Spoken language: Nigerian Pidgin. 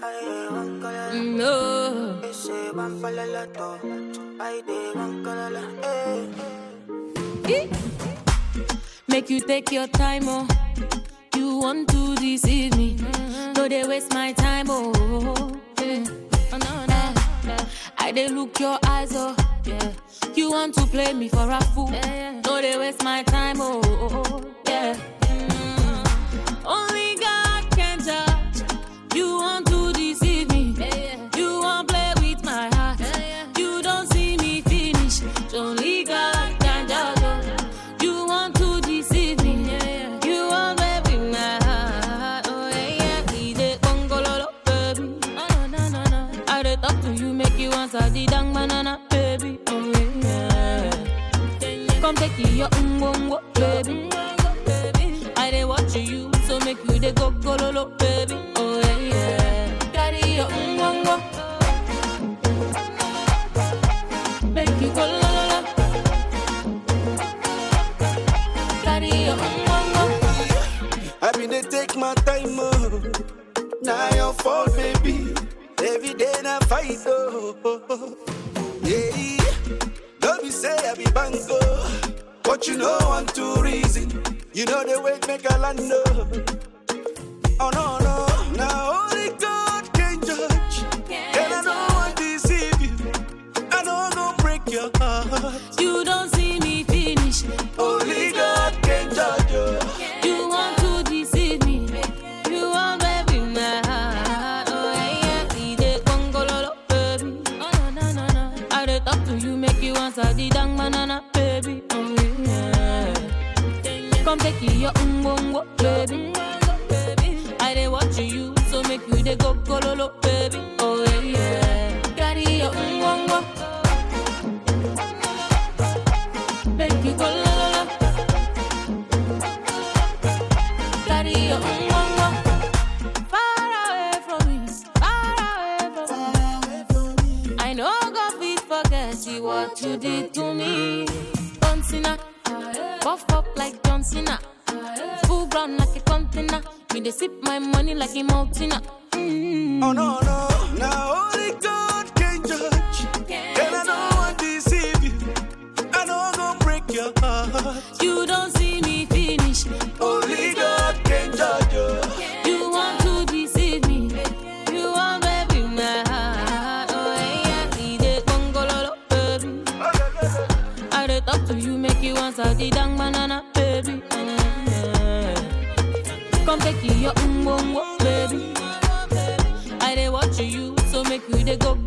No. Ese van para la to. Ay, de van para la. Eh. Eh. Make you take your time, oh. You want to deceive me. No, they waste my time, oh. Yeah. Oh, no, no. I they look your eyes, oh. Yeah. You want to play me for a fool. No, they waste my time, oh. Yeah. Mm. Only God can judge. You want to deceive me. You want play with my heart. You don't see me finish. Only God can judge. oh. You want to deceive me. You want play with my heart. Oh yeah, yeah. He dey gongololo, baby. Oh no no no. I dey talk to you, make you answer the dang banana, baby. Oh yeah. Come take your umbongo, baby. I dey watch you, so make you dey go gololo, baby. Oh yeah, yeah. Carry your umbongo, make you go la la la. Carry your umbongo. I been dey take my time, oh. Now your fault, baby. Every day na fight, oh. Yeah, don't be say I be bango, but you know one two reason. You know the way make a land, oh. Oh no no, now only God can judge, and I don't want to deceive you. I know I'm gonna break your heart. You don't see me finish. Only God can judge you. You want to deceive me. You want baby my heart. Oh yeah, yeah. He dey gongololo, baby. Oh no no no no. I dey talk to you, make you answer the dang banana, baby. Oh yeah. Come take your umbongo, baby. I dey watch you, so make you dey go gololo, baby. Oh yeah, yeah. Carry your umbongo. Make you go la la la. Carry your umbongo. Far away from me, far away from me. I know God fit forget you what you did to me. John Cena, buff up like John Cena, full ground like a container. Me they sip my money like a mountain. Mm. Oh no no, now only God can judge, and I don't want to deceive you. I know I'm gonna break your heart. You don't see me finish. Only God can judge you. You want to deceive me. You want baby my heart. Oh yeah, he dey gongololo, baby. I dey talk to you, make you answer the dang banana, baby. Mm. Come take your umbongo, baby. I dey watch you, so make you dey go